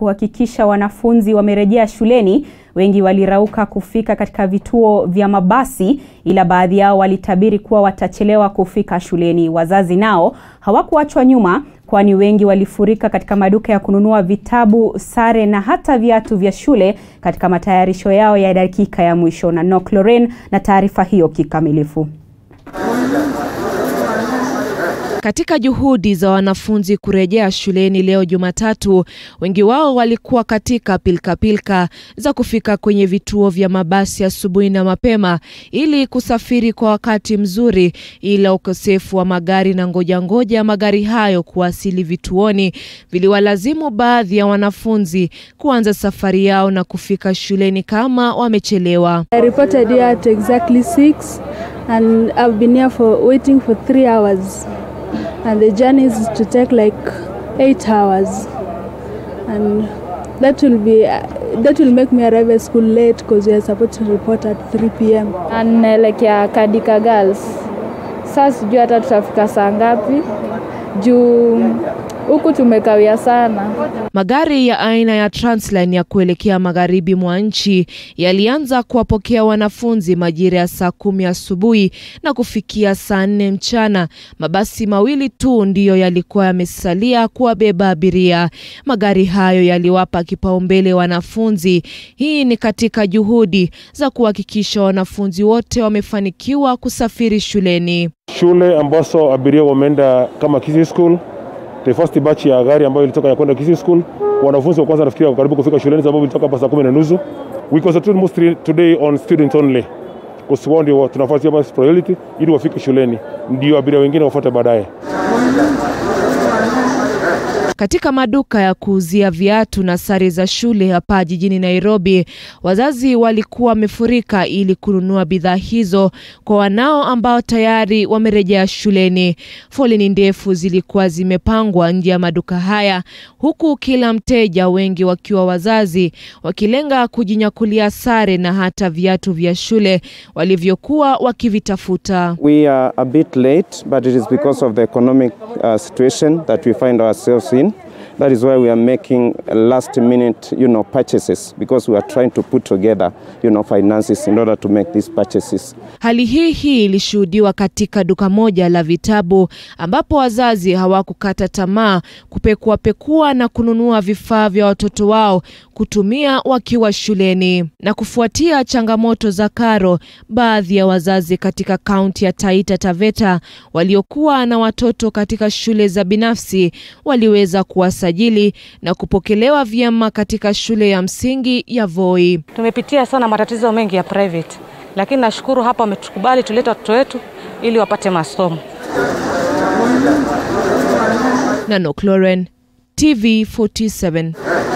kuhakikisha wanafunzi wamerejea shuleni, wengi walirauka kufika katika vituo vya mabasi, ila baadhi yao walitabiri kuwa watachelewa kufika shuleni. Wazazi nao hawakuachwa nyuma, kwani wengi walifurika katika maduka ya kununua vitabu, sare na hata viatu vya shule katika matayarisho yao ya dakika ya mwisho. Na Nok Loren na taarifa hiyo kikamilifu. Katika juhudi za wanafunzi kurejea shuleni leo Jumatatu, wengi wao walikuwa katika pilkapilka za kufika kwenye vituo vya mabasi asubuhi na mapema ili kusafiri kwa wakati mzuri, ila ukosefu wa magari na ngoja ngoja magari hayo kuwasili vituoni viliwalazimu baadhi ya wanafunzi kuanza safari yao na kufika shuleni kama wamechelewa. I reported here at exactly 6 and I've been here for waiting for 3 hours and the journey is to take like 8 hours and that will be that will make me arrive at school late because we are supposed to report at 3 p.m. and naelekea Kadika Girls. Sasa sijui hata tutafika saa ngapi juu huku tumekawia sana. Magari ya aina ya Transline ya kuelekea magharibi mwa nchi yalianza kuwapokea wanafunzi majira ya saa kumi asubuhi na kufikia saa nne mchana. Mabasi mawili tu ndiyo yalikuwa yamesalia kuwabeba abiria. Magari hayo yaliwapa kipaumbele wanafunzi. Hii ni katika juhudi za kuhakikisha wanafunzi wote wamefanikiwa kusafiri shuleni. Shule ambazo abiria wameenda kama Kisii School the first batch ya gari ambayo ilitoka ya kwenda Kisii School, wanafunzi wa kwanza nafikiri karibu kufika shuleni sababu ilitoka hapa saa kumi na nusu. We concentrate mostly today on students only kwa wao ndio tunafuatia basi priority ili wafike shuleni, ndio abiria wengine wafuate baadaye. Katika maduka ya kuuzia viatu na sare za shule hapa jijini Nairobi, wazazi walikuwa wamefurika ili kununua bidhaa hizo kwa wanao ambao tayari wamerejea shuleni. Foleni ndefu zilikuwa zimepangwa nje ya maduka haya, huku kila mteja, wengi wakiwa wazazi, wakilenga kujinyakulia sare na hata viatu vya shule walivyokuwa wakivitafuta. We are a bit late, but it is because of the economic uh, situation that we find ourselves in. That is why we are making last minute, you know, purchases because we are trying to put together, you know, finances in order to make these purchases. Hali hii hii ilishuhudiwa katika duka moja la vitabu ambapo wazazi hawakukata tamaa kupekuapekua na kununua vifaa vya watoto wao kutumia wakiwa shuleni. Na kufuatia changamoto za karo, baadhi ya wazazi katika kaunti ya Taita Taveta waliokuwa na watoto katika shule za binafsi waliweza kuwasajili na kupokelewa vyema katika shule ya msingi ya Voi. Tumepitia sana matatizo mengi ya private, lakini nashukuru hapa wametukubali tulete watoto wetu ili wapate masomo. Nanok Loren, TV 47.